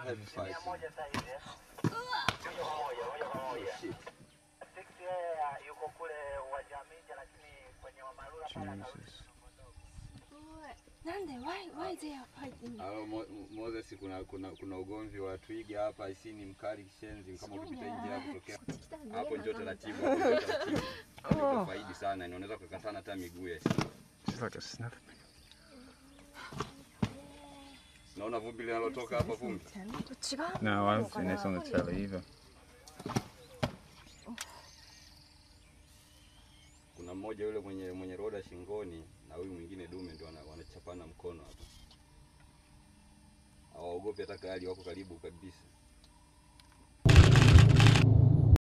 heavy fighting. moja sasa hivi. eh. Moja kwa moja, moja kwa moja. Shit. Six yeye ah, yuko kule uwanja wa Minja lakini kwenye Wamarula pale atarudi. Jesus. なんで why why they are fighting Ah, Mo- Moses, kuna kuna kuna ugomvi wa twiga hapa, isi ni mkali kishenzi, kama ukipita nje hapo kutokea こっち来たら逃 hapo げ njoo なあかんの taratibu, hapo njoo taratibu. Hapo faidi sana, na unaweza kukatana hata miguu ya She's like a snuff. Naona vumbi linalotoka hapa, vumbi これ違う No, I haven't seen this on the telly either. kuna mmoja yule mwenye mwenye roda shingoni na huyu mwingine dume ndio wana- wanachapana mkono hapa. Hawaogopi hata kali, wako karibu kabisa.